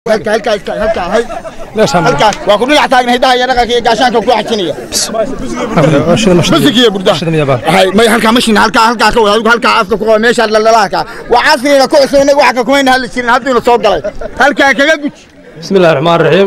halka halka halka hay halka waa ku dhinac taagna hidaha iyo dhaqanka iyo gaashaanka ku xajinaya musigiya burda hay may halka mashin halka halka ka wada halka afka ku qaba meesha dhalalaha waa casriga ku cusubnay waxa ka kumayna hal jirin hadii soo galay halka kaga guj بسم الله الرحمن الرحيم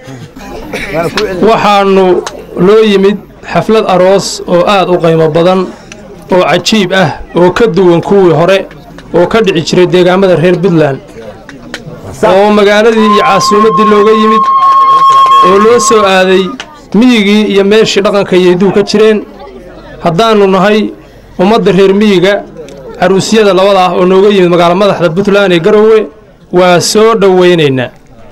waxaanu loo yimid xaflad aroos oo aad u qiimo badan oo cajiib ah oo ka duwan kuwii hore oo ka dhici jiray deegaamada reer puntland oo magaaladii iyo caasimaddii looga yimid oo loo soo aaday miyigii iyo meeshii dhaqanka yeyduu ka jireen haddaannu nahay ummadda reer miyiga caruusyada labada ah oo nooga yimid magaalo madaxda puntland ee garowe waa soo dhowaynaynaa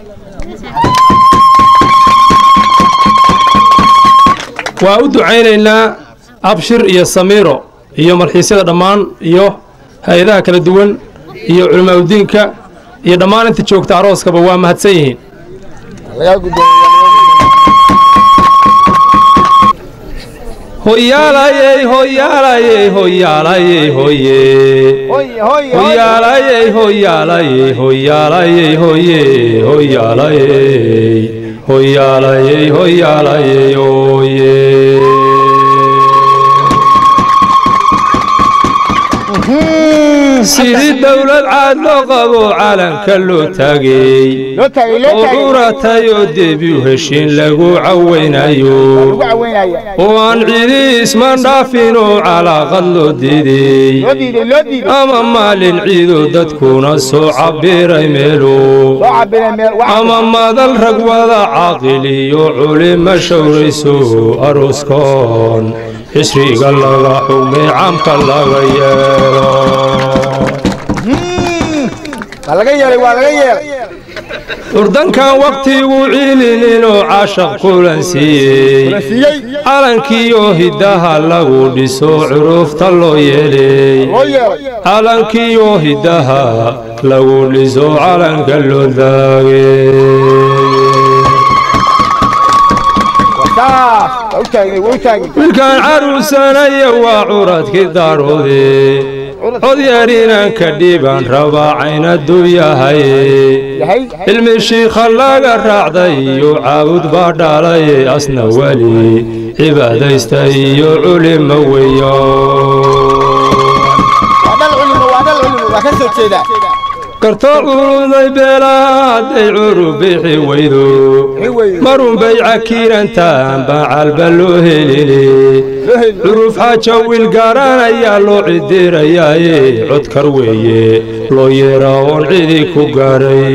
waa u ducaynaynaa abshir iyo samiiro iyo marxiisyada dhammaan iyo hay-adaha kala duwan iyo culimaaudiinka iyo dhammaan inta joogta arooskaba waa mahadsan yihiin hoyaalayey hoyaalayey hoyaalayey hoye hoyaalayey hoyaalayey hoyaalayey hoye hoyaalayey hoyaalayey hoyaalayey hoye sidii dowlad caad loo qabo calanka loo taagay oo curatay oo debi u heshiin lagu cawaynayo oo aan cidi isman dhaafin oo calaaqad loo diiday ama maalin ciidoo dadkuna soo cabbiray meelo ama madal rag wada caaqil iyo culima shawrayso arooskoon xisriga laga xugmay caamka laga yeelo urdankan wakhtigu ciilininoo caashaq kulan siiyey calankiioo hiddaha lagu dhiso curuufta loo yeelay calankiioo hiddaha lagu dhiso calanka loo daagay wilkaan caruusanaya waa curadkii daaroode codyeer inaan ka dhiibaan rabaa caynaduu yahay cilmi shiikha laga raacday iyo caabud baa dhaalaye asna weli cibaadaysta iyo culimo weyo kartoo curuday beelaha hadday curub bixi weydo marunbay cakiirantaan baan calba loo helini curuf xaaja wiil gaaranayaa loo cidirayaaye codkar weeye loo yeeraa oon cidi ku gaaray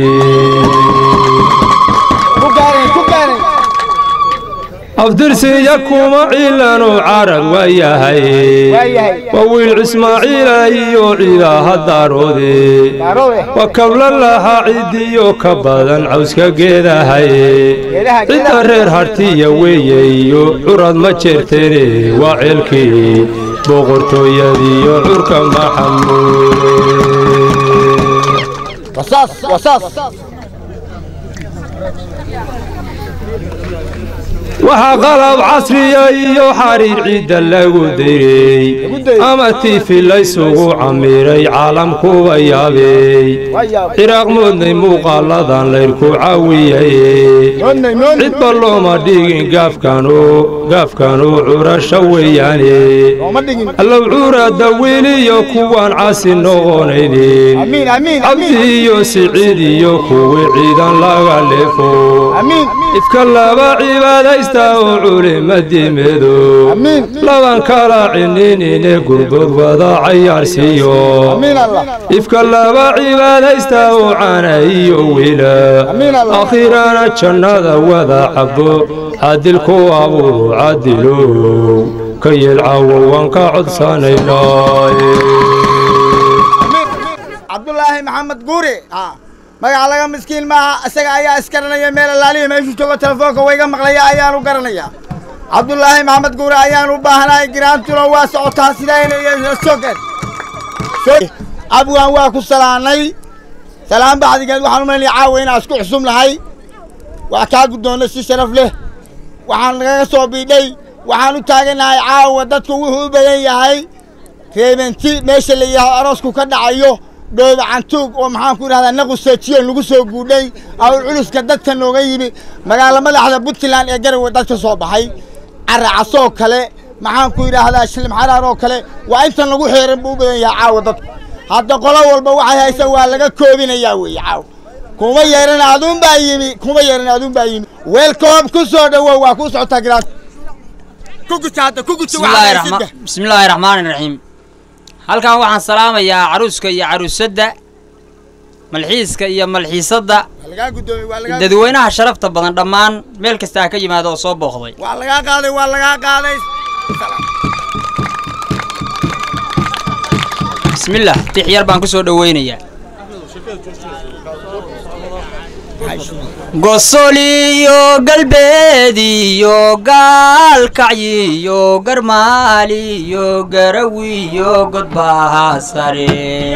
afdirsiya kuma ciilanoo carab waa yahay waa wiil ismaaciila iyo ciidaha daaroode waa kabla lahaa cidiyo ka badan cawska geedahaye cidda reer hartiya weeye iyo curad ma jeerteene waa ceelkii boqortooyadiiyo curka maxamuud waxaa qalab casriya iyo xariir ciidda lagu dayrey ama tiifi laysugu camiray caalamkuba yaabey ciraaq moodnay muuqaaladan layrku caawiyaye cidba looma dhigin gaafkanuu curasho weeyaane allow curadda weliyo kuwaan casi noqonaynin cabdi iyo siciid iyo kuwii ciidan laga leefo ifka laba cibaadaysta oo culimadimeedo laban kala cininine gurbood wada cayaarsiiyo ifka laba cibaadaysta oo cana iyo wiila akhiirana jannada wada cabo cadilku abuuru cadilow ka yeelcawo waan ka codsanaynaaye cabdulaahi maxamed guuri magaca laga miskiin maaha isaga ayaa iskaranaya meel alaaliya meeshuu joogo telefoonka wayga maqlaya ayaanu garanayaa cabdulaahi maxamed guure ayaan u baahnahay giraantuna waa socotaa sidaynaysogen abwaan waa ku salaanay salaan baxdigeed waxaan u malinaya caawa inaan isku xusum nahay waa kaa guddoonnay si sharaf leh waxaan nagaga soo biidhay waxaan u taaganahay caawa dadku wuxuu u badan yahay reebenti meesha la yidhaaho aroosku ka dhacayo dhooba cantuug oo maxaan ku idhahdaa naquseejiyo lagu soo guudhay awl culuska dadka nooga yimi magaalo madaxda puntland ee garowe dad ka soo baxay caracasoo kale maxaan ku idhaahdaa shilim xaraar oo kale waa intan lagu xeeran buu u badan yahay caawa dadku hadda qolo walba waxay haysa waa laga koobinayaa weeye caawa kuma yeeran aduun baa yimi kuma yeeran aduun baa yimi weelkoob ku soo dhowow waa kuu socotaa giraas ku guta hadda ku guta bismillaahi raxma- bismillaahi raxmaani raxiim halkan waxaan salaamayaa caruuska iyo caruusadda malxiiska iyo malxiisadda lagaa guddoomay waa lagaa dadweynaha sharafta badan dhammaan meel kasta ha ka yimaada oo soo booqday waa lagaa qaaday waa lagaa qaaday bismillaah tix yar baan ku soo dhoweynayaa gosoliyo galbeediyo gaalkacyiyo garmaaliyo garawiyo godbaha sare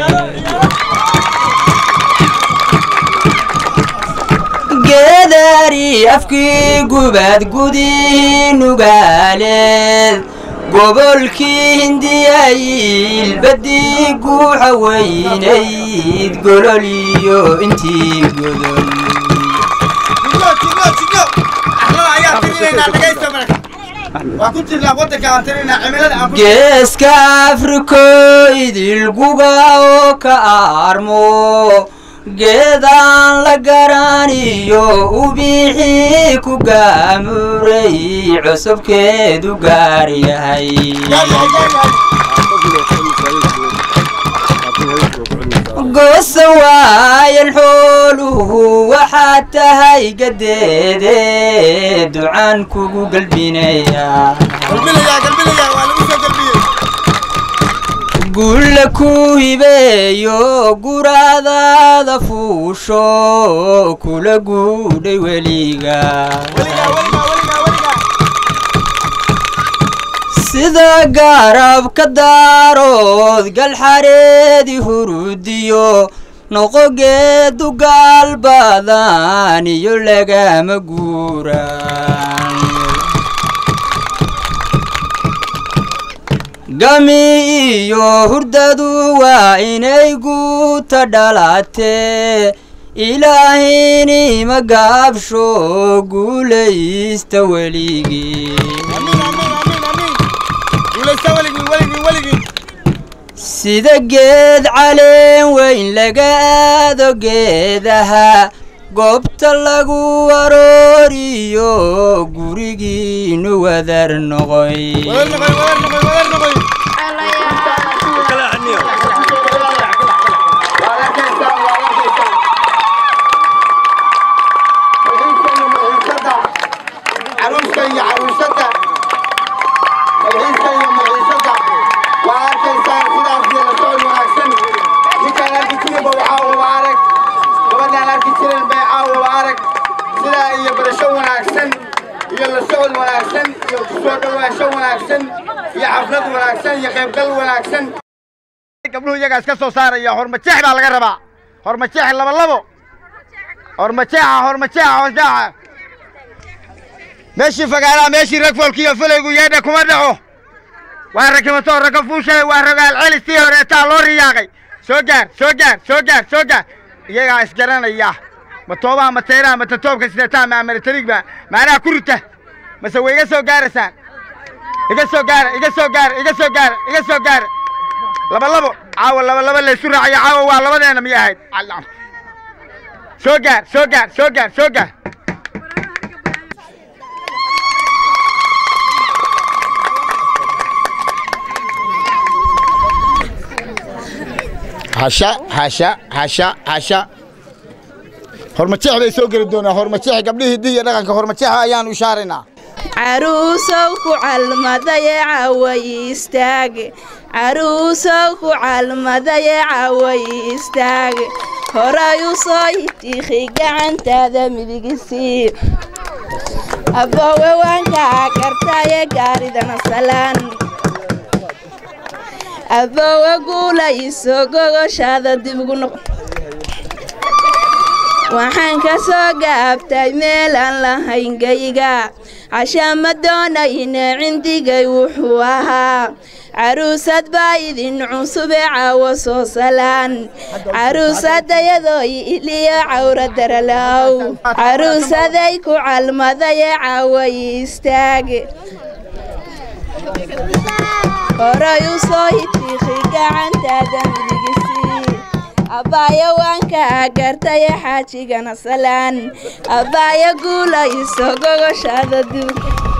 geedari afkii gubad gudi nugaaleed gobolkii hindiyayil badii guuxa weynayd gololiyo intii godol waa ku jirnaa wadanka aan tirinaa cimilada aan ku geeska afriko idilguga oo ka aarmo geedaan la garaniyo ubixii ku gaamuray cusubkeedu gaar yahay goosa waayan xooluhu waxaad tahay gadeede ducaan kugu galbinaya galbinayaa galbinayaa waa lagu soo galbiyey gulla ku hibeeyo guraadaada fuusho kula guudhay weliga weligaa weligaa weligaa weligaa sida garabka daarood galxareedi hurudiyo noqogeedu gaal badan iyo lagama guuraan gami iyo hurdadu waa inay guuta dhalatee ilaahini ma gaabsho guulaysta weligii amiin amiin amiin amiin guulaysta weligii weligii weligii sida geed caleen weyn laga aado geedaha goobta lagu arooriyo gurigiinu wadar noqoy wadar noqoy wadar noqoy wadar noqoy caruuska iyo caruusada malxiiska iyo malxiisada waa arkaysaan sidaas iyo la socod wanaagsan ninkaan arki jirinba waxaa uba arag gabadhaan arki jirin bay caawa arag sidaa iyo barasho wanaagsan iyo la socod wanaagsan iyo kusoo dhawaansho wanaagsan iyo xaflad wanaagsan iyo qaybgal wanaagsan gabdhuhu iyagaas ka soo saaraya hormajeex baa laga rabaa hormajeex laba labo hormajeexa hormajeexa hormajeexa meeshii fagaaraha meeshii rag foolkiiyo fulaygu yeedha kuma dhaco waa rakimato raka fuushalay waa rogaal celis tii horeetaa loo riyaaqay soo gaar soo gaar soo gaar soo gaar iyagaa isgaranaya ma toobaha ma teeraha ma tatoobka sidataa ma amaritariigba maanaha ku rita mase way iga soo gaaraysaan iga soo gaara iga soo gaara iga soo gaara iga soo gaara laba labo caawa laba laba laysu raacayo caawa waa labadeena miyay ahayd Alla. soo gaar soo gaar soo gaar soo gaar hasha hasha hasha hasha hormajeex bay soo geli doonaa hormajeex gabdhihii hiddihi iyo dhaqanka hormajeexa ayaanu ishaaraynaa caruusow ku calmadaye caway istaage caruusow ku calmadaye caway istaage horay u soo itiikhi gacantaada midigisii aboowe waankaa kartaye gaaridana salaan aboowe guulayso gogoshaada dib ugu noq waxaan ka soo gaabtay meel aan lahayn gayga cashaa ma doonayne cindigay wuxuu ahaa caruusad baa idin cusube caawo soo salaan caruusadayadooy iliyo cawra daralow caruusaday ku calmadaye caawoy istaage horay u soo hitiiqi gacantaada midigisi abbaayo waan kaa gartaye xaajigana salaan abbaayo guulayso gogoshaada duug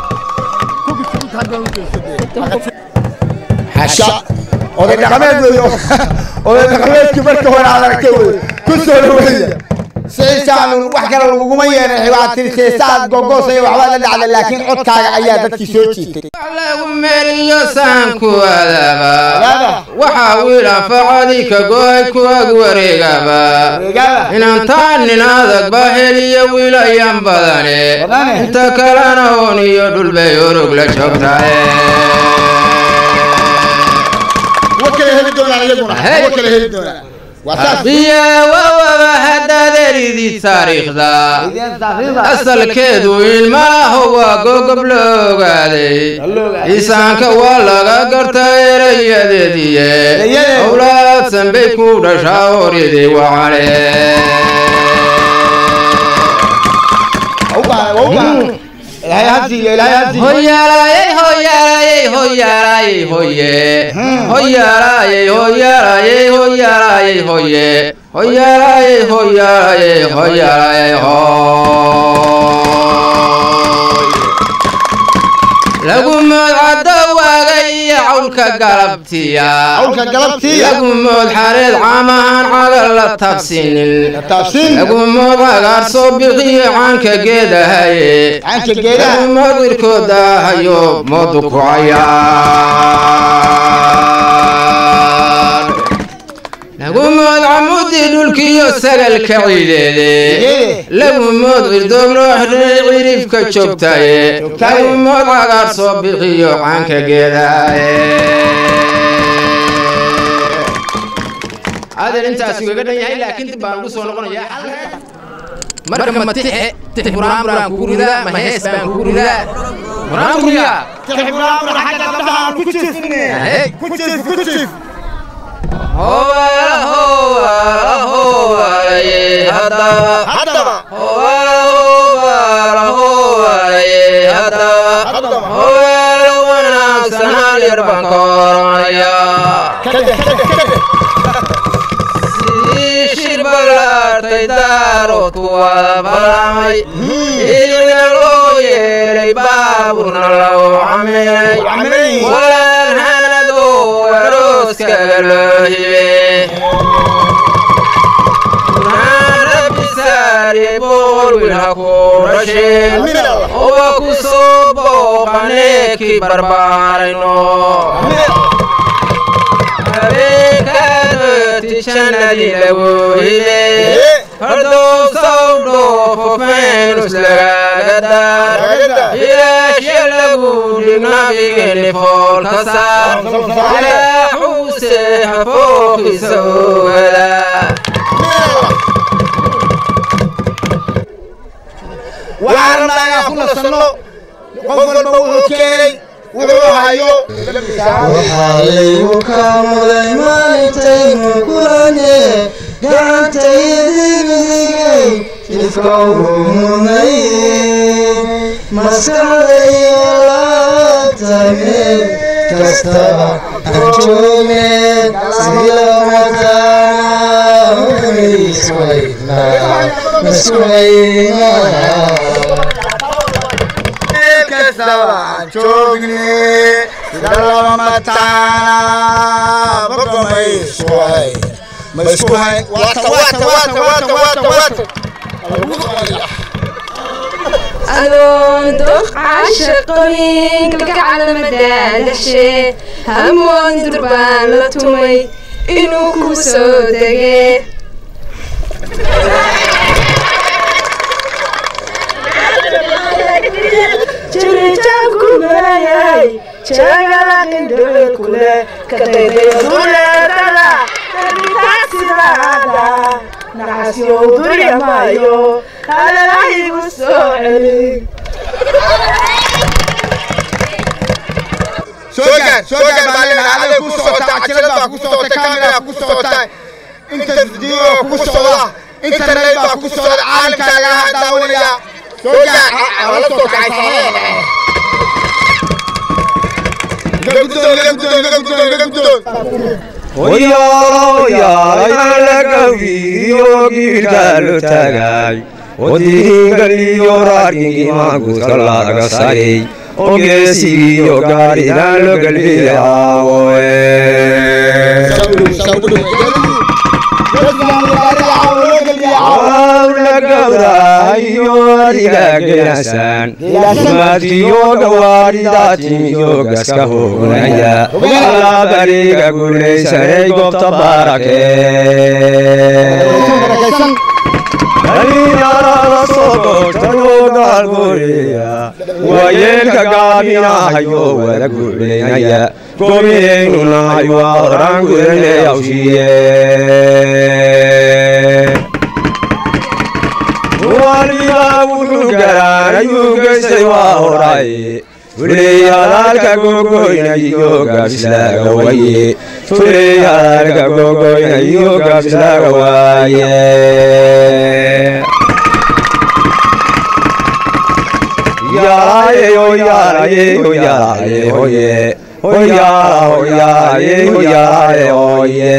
xasha oday dhaqameed weeyo oday dhaqameedkii marka hore aad aragtay wey ku soo dhaweeya siisaan wax kale laguma yeeray waa tirisay saad gogoosay waxbaa la dhacda laakiin codkaaga ayaa dadkii soo jiitay lagu meriyo saanku adaaba waxaa wiil anfacadii ka go'ay ku ag wareegaba inantaan nin adagba heliyo wiilayan badane inta kalena oon iyo dhulbay orog la joogtae kuwa kale heli doonaan iyaguna kuwa kale heli doonaan waa saas biya wawaba haddaad eridid taariikhda asalkeedu in maaho waa gogob la ogaaday isaanka waa laga garta erayadeediye owlaadsan bay ku dhashaa horyadii wacale ilaahay hasiiyo ilaahay hasiiyo hoyaalayey hoyaalayey hoyaalayey hoye hoyaalayey hoyaalayey hoyaalayey hoye hoyaalayey hoyaalayey hoyaalayey hoy lagu mood caddo waaga iyo cawlka galabtiya hawlka galabtiiya lagu mood xareed caamahan cagal la taabsinin taabsiin lagu mood cagaar soo bixiyo caanka geedahaye caanka geedaha lagu mood wirkooda hayo moodu ku cayaar lagu mood camudii dhulkiyo sagalka ciideede lagu mood cirdoog loo xidhay cirifka joogtaye lagu mood cagaar soo bixiyo caanka geedahaye adeer intaasi ugaga dhan yahay laakiin dib baan ugu soo noqonayaa marka ma tixe tix buraan buraan kugu ridaa ma hees baan kugu ridaa buraan kugu ridaa Hey. Howaala, howaala, howaalaye, haddaba. haddaba Howaala, howaala, howaalaye, haddaba. Howaala wanaagsan hal yar baan ka oranayaa. Sidii ballaartay daaroodku wada balamay idina loo yeelay baaburna lagu caminay walaan hanado arooskaga loo hibe burhaan rabbi saari boqol wiil ha ku dhasheen owa ku soo booqanee kii barbaarayno habeenkaadoti jannadii lagu hile hordowsaw dhoofo feenus lagaaga daar ilaashya lagu dhig nabigeeni foolka saar ilaaxuuse hafookiisa ogada waxaan rabnaa inaan ku nasanno qof walba wuxuu keenay wuxuu hayo waxaalaygu kaa muday maalintaynu kulane gacantaydibidigay jidka urumay maskaxdayo laabtameen kastaba aan joogne silamataana iswaynaa maswaynaa kastaba aan joogne sida laba mataana bogo ma isku hay ma isku hay waata waata waata waata waata waata adoon doqcasha qabin kalgacalmadaagashe hamoon durbaan la tumay inuu ku soo dege jirijaanku marayay jagalaqindhoolkule kadaydayaduleedada dabitaasidaada nacasyow duriga maayo kalala igu soo celi soo gaar soo gaar baa leedahay aday ku socotaa cajalad baa ku socota kaamera ku socota inta video ku socda internet baa ku socda caalamkaaga ha daawanaya soo gaar wala soo kacaysa iga guddoon iga guddoon iga guddoon iga guddoon hoyaalooyaalagawiriyo giilka lo taagay odiingaliyo raarkingimaanguudka laga sagay ogeesigiyo gaadhidan lo galbiyaawoe awlagawdaayo adiga gelasaan maadkiyo gawaadhidaatimiyo gaska hoonaya alabariga gulaysanay gobta baarake dhalinyarada soo googtanoo gaalgoreya waayeelka gaabinahayo wada guulaynaya gobiyeynunay waa horaan gudanay awshiye waliba wuxuu garaanayuu geystay waa horay fuley hadaalka gogoynayo gaabislaaga waye fuley hadaalka gogoynayo gaabislaaga waaye yaalaye hoyaalaye hoyaalaye hoye hoyaala hoyaalaye hoyaalaye hoye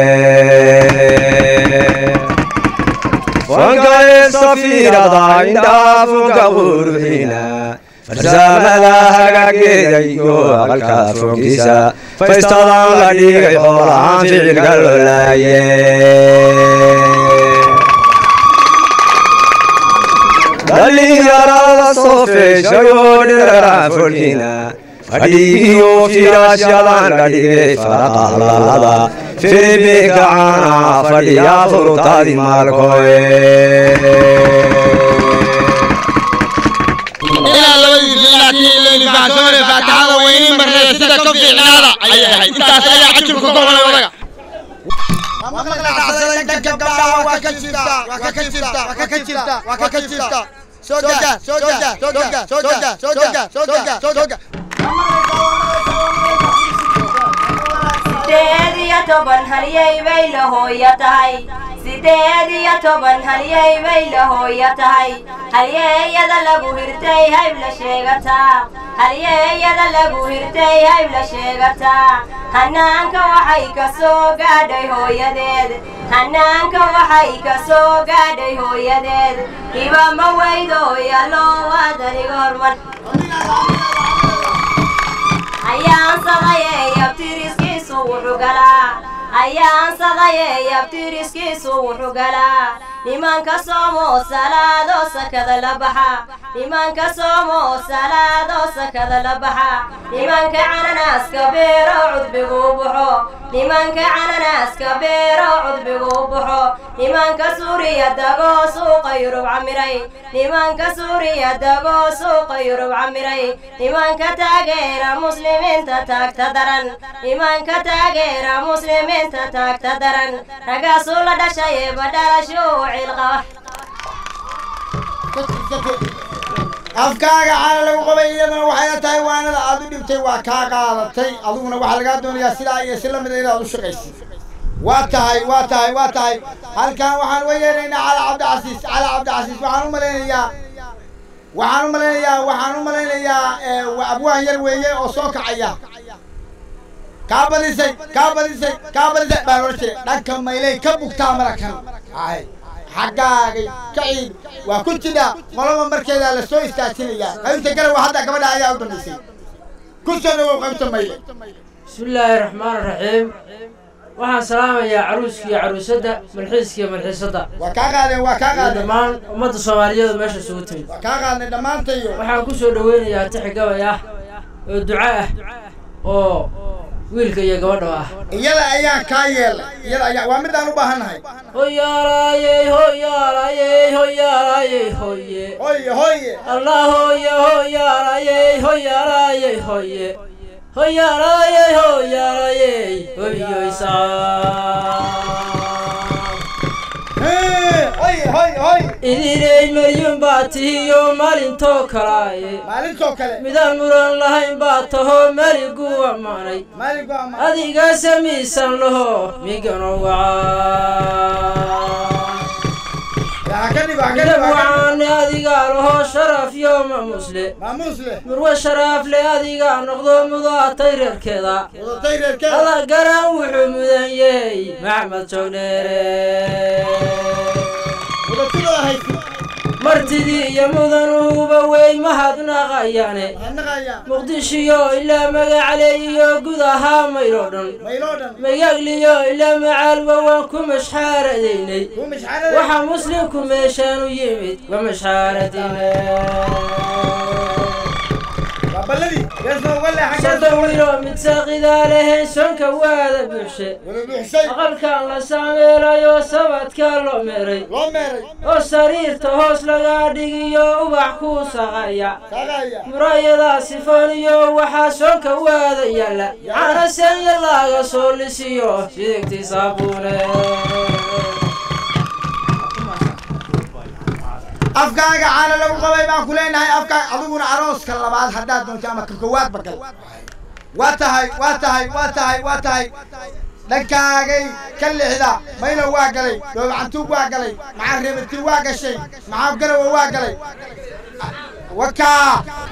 wankae safiirada indhaafunka quruxina farsamada hagaageeda iyo aqalka fogiisa faystadan la dhigay xoolahaan ficilka lolaaye dhalinyarada soo feeshayoo dheraraan folkina fadhigiyo firaashyadan la dhigay faraqaalada filibiinka caana fadhiyaa furutaadi maalkoe inaan labadiisa laakiin leyni fahamsamane faataxada weynin marnee sida ka fiicnaada ayay ahayd intaas ayaa cajibka gobolay odaga sideed iyo toban halyay bay la hooya tahay sideed iyo toban halyay bay la hooya tahay halyeeyada lagu hirtay hayb la sheegataa halyeeyada lagu hirtay hayb la sheegataa hanaanka waxay ka soo gaadhay hooyadeed hanaanka waxay ka soo gaadhay hooyadeed hiba ma weydo yaloo waadaniga hormar ayaansadayee yabtiriskiisu wuxuu galaa ayaansadayee yabtiriskiisu wuxuu galaa nimanka soomoo salaadoo sakada la baxa nimanka soomoo salaadoo sakada la baxa nimanka cananaaska beero cudbiguu buxo nimanka cananaaska beero cudbiguu buxo nimanka suuriya dagoo suuqa yurub camiray nimanka suuriya dagoo suuqa yurub camiray nimanka taageera muslimiinta taagta daran nimanka taageera muslimiinta taagta daran ragaasuu la dhashaye badhalashuu cilqaba afkaaga caana lagu qabay iyadana waxayna tahay waanada aad u dhibtay waa kaa qaadatay adiguna waxaa lagaa doonayaa sidaa iyo si lamida inaad u shaqaysid waa tahay waa tahay waa tahay halkan waxaan uga yeeraynaa cala cabdicasiis cala cabdicasiis waxaan u malaynayaa waxaan u malaynayaa waxaan u malaynayaa abwaan yar weeye oo soo kacaya kaa badisay kaa badisay kaa badisay baan ohan jiray dhanka maylay ka bugtaa marakan ay xaggaagay ka ciid waa ku jidhaa qolaba markeedaa la soo istaajinayaa qaybta garawa hadda gabadha ayaa u dambaysay ku soo dhawow qaybta mayle bismillaahi raxmaan raxiim waxaan salaamayaa caruuska iyo caruusadda malxiiska iyo malxiisadda waa kaa qaadeen waa kaa iyo qaadeen dhammaan ummadda soomaaliyeed oo meesha isugu timid waa kaa qaadnay dhammaantayo waxaan ku soo dhoweynayaa tixi gabay ah oo duco ah oo wiilka iyo gabadha ah iyada ayaan kaa yeelay iyada ayaa waa midaan u baahannahay hoyaalaayey hoyaalaayey hoyaalaayey hoye hoye hoye allah hoye hoyaalaayey hoyaalaayey hoye hoyaalaayey hoyaalaayey hoyoysaa idinay maryun baa tihiyo maalintoo kalaaye maalintoo kale midaan muran lahayn baa taho meligu ammaanay adiga samiisan laho migano wacaane adigaa laho sharaf yo mamusle murwe sharaaf le adigaa noqdo mudaatay reerkeeda ada garan wuxuu mudan yeey maxmed joogdheere martidii iyo mudanuhuba wey mahadnaqayaane muqdishiyo ilaa magacale iyo gud ahaa mayloo dhan magagliyo ilaa macaalba waan ku mashxaaradaynay waxaa muslimku meeshaan u yimid wa mashxaaradine sadawiro mid saaqidaa lahayn sonka waada buuxshe aqalkan la saameelayo sabadka loo meeray oo sariirta hoos laga dhigiyo ubax ku saqaya murayadaa sifooniyo waxaa sonka waada yaalla canasenya laga soo lisiyo sidigtii saabuune afkaaga caana lagu qabay baan ku leenahay afkaaga adiguna arooska labaad haddaad doonto ama ka kowaad bagal waa tahay waa tahay waa tahay waa tahay dhankaagay ka lixda maylo waa galay dhoobcantuug waa galay maxaa reebatiin waa gashay maxaa garawa waa galay wakaa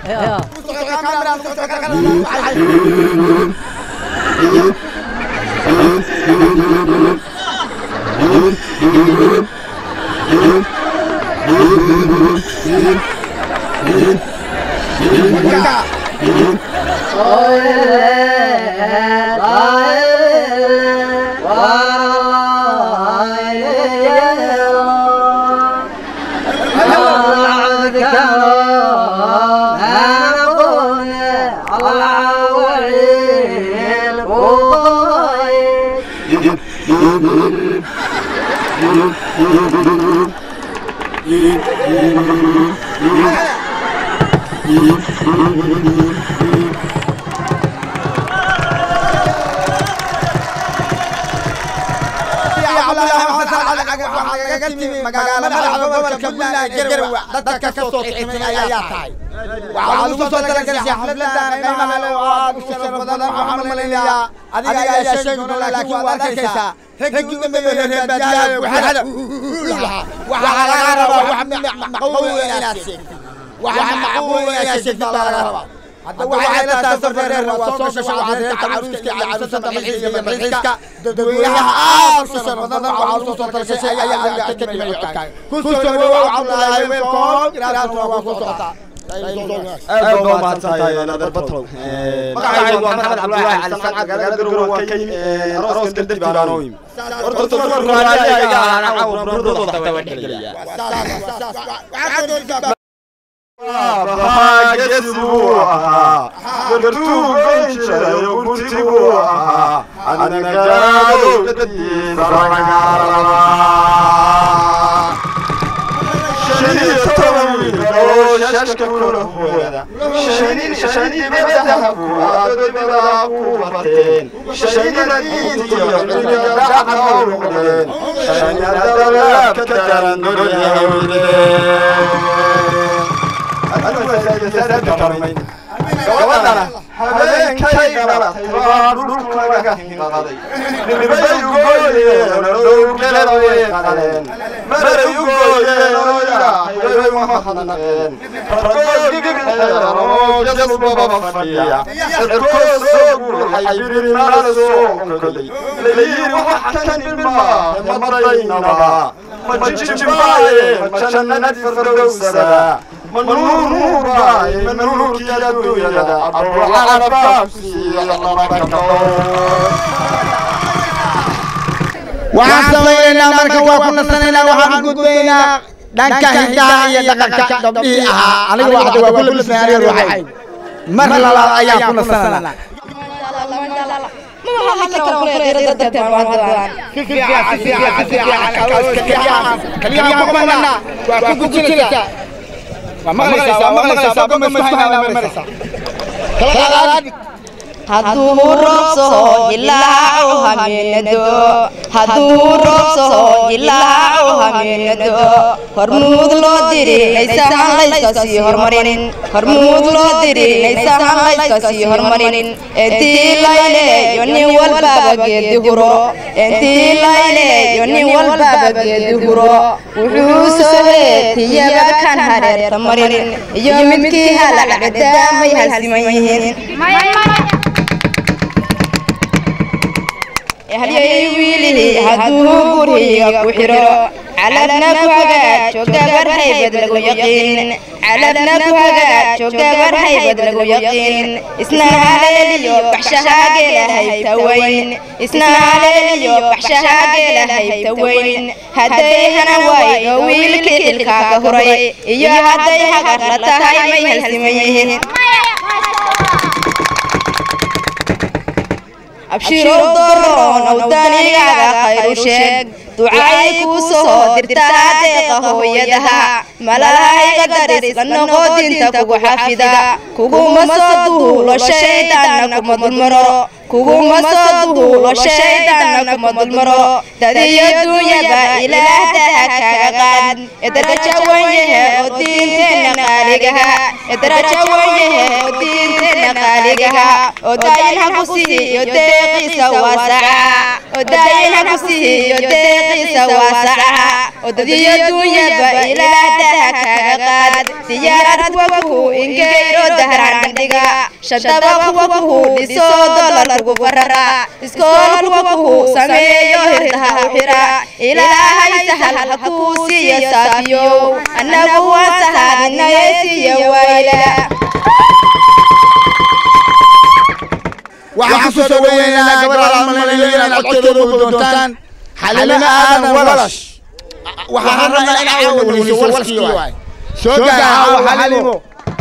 dadka ka soo kicimay ayaa tahay waxaa lagu soo talagalay xafladan qiimaha leh oo aad u sharaf badan waxaan malaynayaa adiga ayaa sheegi doona laakiin waad arkaysaa raggii u dambeeyey reer baadiyaha buxada waxaa laga rabaa wax macquul inaad sheegtid wax macquul inaad sheegtid baa laga rabaa hadda waxay la tahay safareer waa soo gasha waxaad caruuska iyo caruusada malxiiska iyo malxiiska dadweynaha aad u sharaf badan waxaa lagu soo talagashay ayaa adiga ka dhimay codkaaga ku soo dhawow cabdulaahi welcome iraaduna waa ku socotaa aad baa umahadsantahay naadir batrow magacaygu waa maxamed cabdulaahi cali sanca magaalada garowe waan ka yimi arooska dartii baan oo yimi horta dumarku raaliyaga ahaana caawa buradooda xataa waa dhexgelaya bahagesi buu ahaa gartuu goyn jiray gunti buu ahaa anagaraado dadiisa ragaalama shan iyo toban wiil oo shashka kula hooda shanin shanibadaha kuwaad dibadaha ku bateen shanina diintiyo cilmiga dhacda u noqdeen shanina dalaab ka daran dunya hawdeen gabadhana habeenkay dhalatay baa dhulka laga hinqaday nibay u gooyeen dhowrgeleda way qaleen maray u gooyeen oo ilaahay way mahadnaqeen ragoo gigxeeran oo jasbaba fadhiya cirkoo soo guuxay birimala soo koday layiri wax kan ilmaa madaynaba ma jijibaaye ma jannadi fardowsada manuunuubaaye manuurkii adduunyada abrucarabaabsiiyo labakao waxaan samaynaynaa marka waa ku nasanaynaa waxaan u gudbaynaa dhanka hidaha iyo dhaqanka gabdhihii ahaa aniga waxda waa ku labisnay aniga ruuxay mar labaad ayaan ku nasanaynaa hadduu roobsaho jilaaco hameenado hadduu roobsaho jilaaco hameenado hormuud loo diri naysahan layska sii hormarin hormuud loo diri naysahan layska sii hormarin intii layleeyo nin walbaba geedi huro intii layleeyo nin walbaba geedi huro wuxuu soo heetiyaba kan hareerta marin iyo midkii halacbada may halsiman yihiin halyay wiilihi hadduu guriga ku xiro calabna ku hagaajo gabar haybad lagu yaqiin calabna ku hagaajo gabar haybad lagu yaqiin isna haleeliyo baxshahaageela haybta weyn isna haleeliyo baxshahaageela haybta weyn hadday hana waayo wiilkii xilkaa ka huray iyo hadday hagar la tahay may halsiman yihiin abshiro doroon awdaanigaaga khayru sheeg ducay kuu soo dirtaa deeqa hooyadaha malahayga daris la noqo dinta kugu xafida kuguma soo duulo shaydaanna kuma dulmaro kuguma soo duulo shaydaanna kuma dulmaro dadiyo duunyaba ilaahdaha kaaga qaad edaraja wanyahe oo diinteenna qaaligaha edaraja wanyahe oo diinteenna qaaligaha oo daayin ha ku siiyo deeqiisa waasaca oo daayin ha ku siiyo deeqiisa waasaca oo dadiyo duunyaba ilaahdaha kaaga qaad diyaarad kuwa kuhu ingeyro dahraan bandhiga shadaba kuwa kuhu dhiso dolar kugu barara iskool kuwa kuhu sameeyo hirdaha u xira ilaahay sahal ha kuu siiyo saafiyow annagu waan sahaadinaye siiyo wayla waxaan ku soo dhaweynaynaa gabadha almalinayo inaad codkeeda ugu doontaan xalimo aadan walash waxaan rabnaa in caawa weliso walskii waay soo gaaha xalimo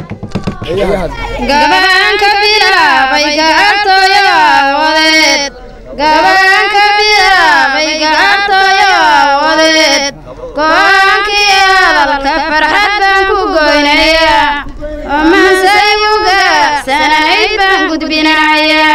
gabaanka bilaabay gaartooyo wadeed gabaanka bilaabay gaartooyo wadeed go-aankii hadalka farxad baan ku goynaya oo mahsaygu gaabsanayd baan gudbinaya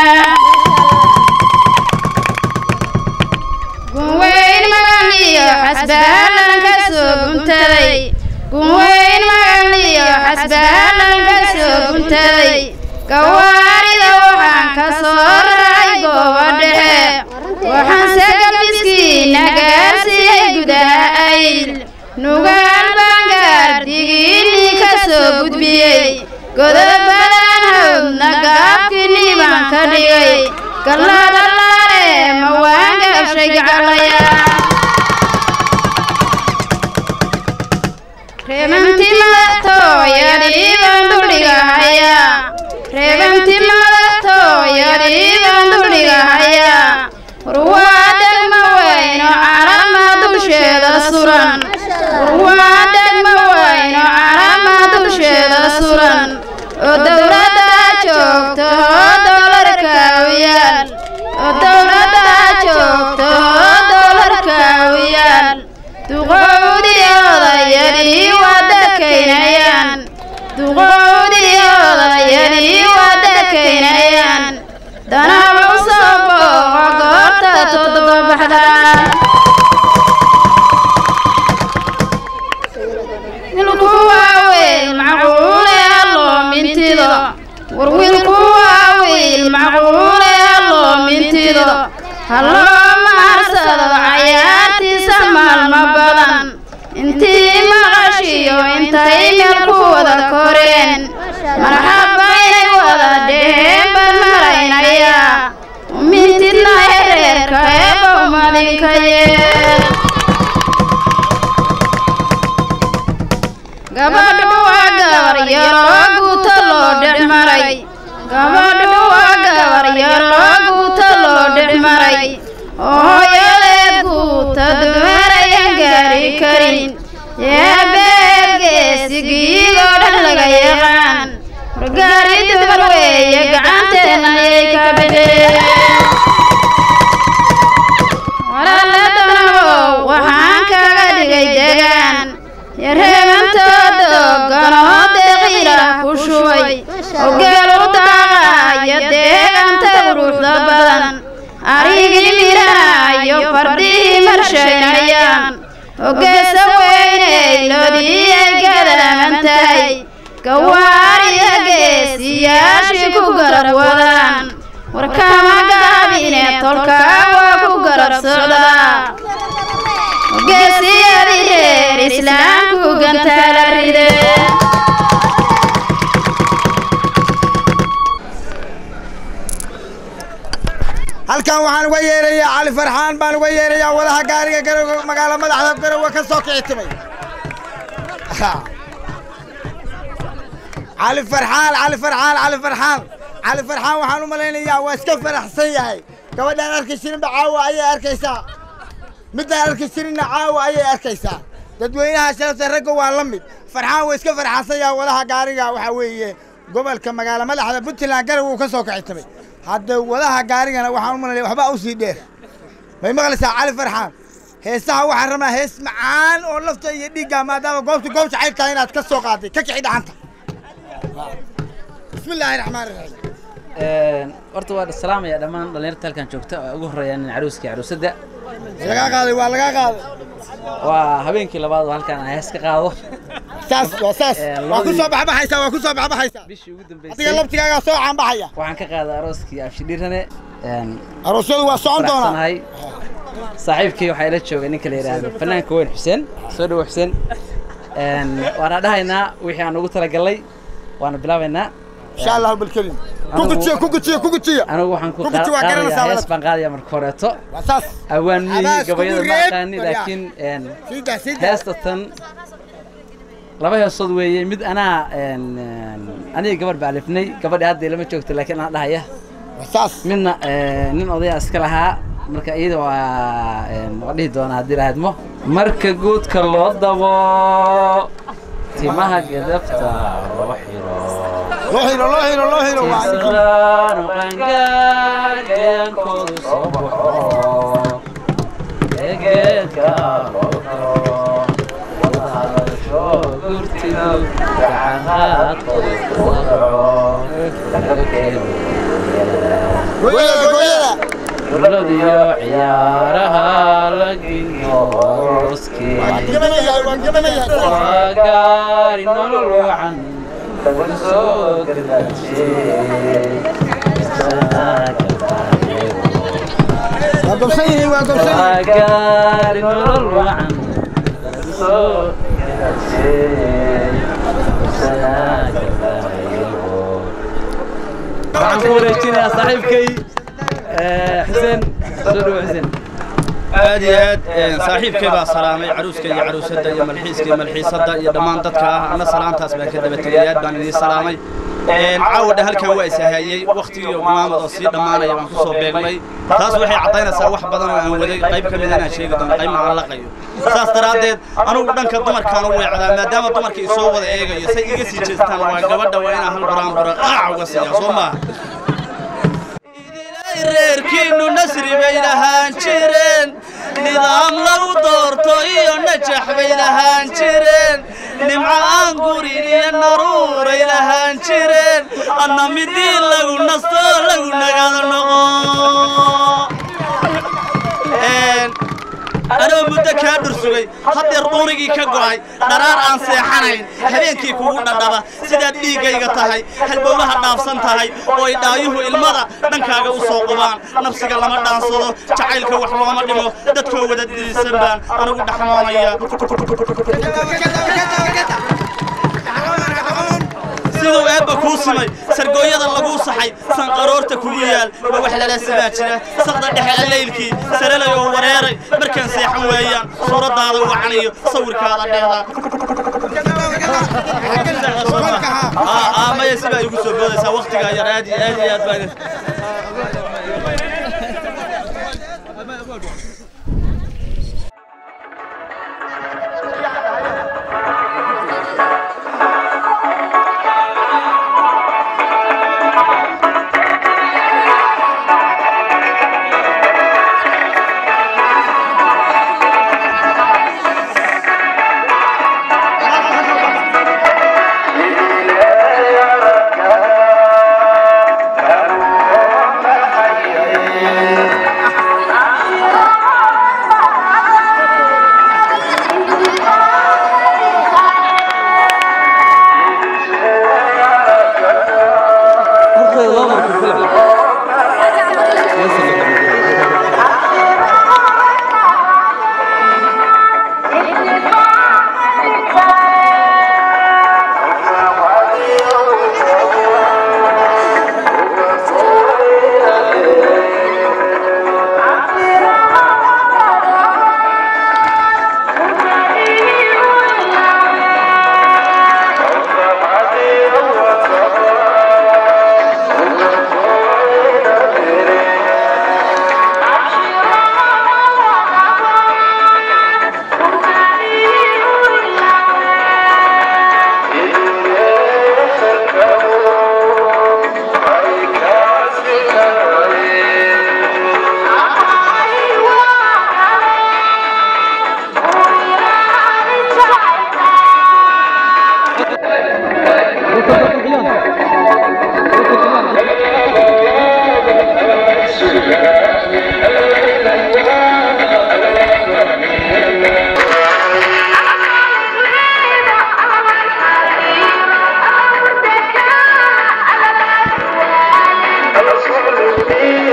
gunweyn magaliyo xasbaalan ka soo guntaday gunweyn magaliyo xasbaalan ka soo guntaday gawaarida waxaan ka soo raray goobo dhexe waxaanse gabiskiina gaarsiiyey gudaha ayl nugaal baan gaardigiinnii ka soo gudbiyey godobadan hawdna gaabkiinnii baan ka dhigay galladalaale ma waan gaabshay gaclaya reebanti madatooyadii baan duldhigahaya reebanti madatooyadii baan duldhigahaya warwaa degma weyno calama dusheeda suran warwaa degma weyno calama dusheeda suran oo dowladda joogto oo doolarka u yaal oo dowladda joogto oo doolarka u yaal duqowdii odayadii waa dakaynayaan duqowdii odayadii waa dakaynayaan danaba u soo booqo goorta toddoba baxdaa wilku waa wiil macquule alloo mintido war wiilku waa wiil macquule alloo mintido halloo maarsado cayaartiisa maalmo badan intii maqashiyo intay meel ku wada koreen marxabaynay wada dheheen baan maraynayaa umintidna hereerka eebow madinka yeel gabadhu waa gabar yaroo guuta loo dhex maray gabadhu waa gabar yaroo guuta loo dhex maray oo hooyadeed guuta dumarayan gaari karin yeebeed geesigiigoo dhan laga yaqaan wargaari dumar weeye gacanteenna ayay ka bixeen walaala danabow waxaan kaga dhigay degaan yareebantooda ganoo deeqiila ku shubay oo geel u daaqaaya deeganta gawaariya geesiyaashii ku garab wadaan warkama gaabine tolka waa ku garab socdaa geesiyadii reer islaamku gantaala rideen halkan waxaan uga yeerayaa cali farxaan baan uga yeerayaa wadaha gaariga garowe magaalo madaxda garowe ka soo kici timay cali farxaan cali farxaan cali farxaan cali farxaan waxaan u malaynayaa waa iska faraxsan yahay gabadhaan arki jirinba caawa ayay arkaysaa middaan arki jirinna caawa ayay arkaysaa dadweynaha sharafta ragga waa la mid farxaan waa iska farxansan yahay wadaha gaariga waxaa weeye gobolka magaalo madaxda puntland garowe uu ka soo kici timay hadda wadaha gaarigana waxaan u malanaya waxba usii dheer may maqlaysaa cali farxaan heesaha waxaan rabnaa hees macaan oo lafta iyo dhiigga maadaama goobta goob jacayl tahay inaad ka soo qaaday ka kici dhaxanta bismi illaahi raxmaani raxiim horta waa salaamaya dhammaan dhallinyarta halkan joogta oo ugu horreeyaan nin caruuska iyo caruusadda lagaa qaaday waa lagaa qaaday waa habeenkii labaad oo halkan aan hees ka qaado saas waa saas waa ku soo baxbaxaysaa waa ku soo baxbaxaysaa bishii ugu dambeysay adiga laftigaagaa soo caanbaxaya waxaan ka qaaday arooskii abshidhiirane aroosyadu waa socon doonaa faraxsanahay saaxiibkii waxaa ila joogay ninka la yidhaahdo fanaanka weyn xuseen soo dhawo xuseen waana dhahaynaa wixii aan ugu talagalay waana bilaabaynaa insha allahu bilkelim ku gujiyo ku gujiyo ku gujiyo anigu waxaan ku Ku guji waa qaadayaa garanaysaa hees baan qaadaya marka horeeto waa saas awaan miyii Abaas kugu gabayada ma reeb, aqaani baryaa. laakiin sida sida heesta tan laba heesood weeye mid anaa een, een, aniga gabadh baa alifnay gabadhi hadda ilama joogto laakiin anaa dhahaya saas midna ee, nin odaya iska lahaa marka iyada waa een, waa dhihi doonaa haddii lahaydmo marka guudka loo dabo timaha gedafta loo xiro loo xiro loo xiro loo xiro waa Islaan oo qaangaar geenkoodu soo baxo egeedka loo karo wadahadasho gurtidu gacanqaadkoodu kuu dhaco gooyada gooyada dowladiyo ciyaaraha lagiyo oroskii gabanayahay waa gabanayahay waa gaari nolol wacan lagu soo gadaajiyey waa gobsan yihiin waa gobsan yihiin waa gaari nolol wacan lagu soo gadaajiyey waxaan ku wareejinayaa saaxiibkay eh, xuseen soo dhawo xuseen aad iyo aad een, saaxiibkay baa salaamay caruuska iyo caruusadda iyo malxiiska iyo malxiisadda iyo dhammaan dadka ah anna salaantaas baan ka daba tegay aad baan idiin salaamay Een, caawadha halkan waa ishahayey waktigii maamad oo sii dhammaanaya baan kusoo beegmay taas waxay caddaynaysaa wax badan oo aan waday qayb ka mid inaan sheegi doono qaybna aan laqayo saas daraaddeed anugu dhanka dumarkaan u weecdaa maadaama dumarka isoo wada eegayo say iga sii jeestaan waa gabadha waa inaan hal buraan bura qaac uga siiya soo maaha reerkiinnu nasri bay lahaan jireen nidaam lagu doorto iyo najax bay lahaan jireen nimco aan gurin iyo naruuray lahaan jireen adna midii lagu nasto lagu nagado noqo Een, anoo muddo kaa dhursugay haddeer duurigii ka go'ay dharaar aan seexanayn habeenkii kugu dhadhaba sidaad dhiiggayga tahay halbowlaha dhaafsan tahay oo ay dhaayuhu ilmada dhankaaga u soo qubaan nafsiga lama dhaansado jacaylka wax looma dhimo dadkoo wada dirisan baan anigu dhaxmoonaya siduu eebba kuu simay sargooyada laguu saxay sanqaroorta kugu yaal waa wax lala simaa jira saqda dhexe allaylkii sarelay oo wareeray markaan seexan weeyaan suuraddaada wacanayo sawirkaada dheeda maya sibaa igu soo boodaysaa waktigaa yar aad iyo aad iyo aad baan Yeah.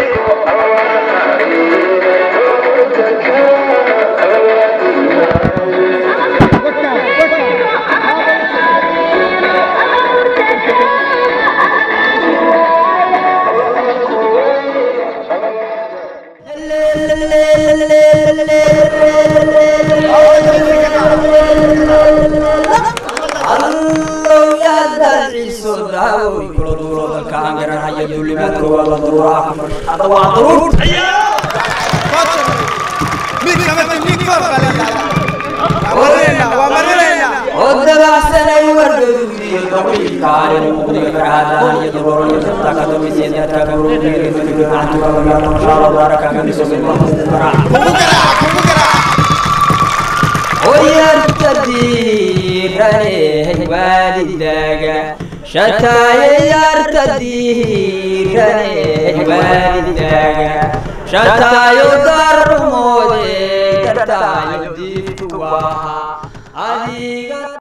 ودبعسني وردودي طويل كان مقضي فرهادا يدور يتبتا كتب سيدتا كبرو بيري فكر عتو كبرو ما شاء الله بارك من سوق المصدر ويرتدي والدك شتاي يرتدي والدك شتاي درمودي شتاي ديتوا adiga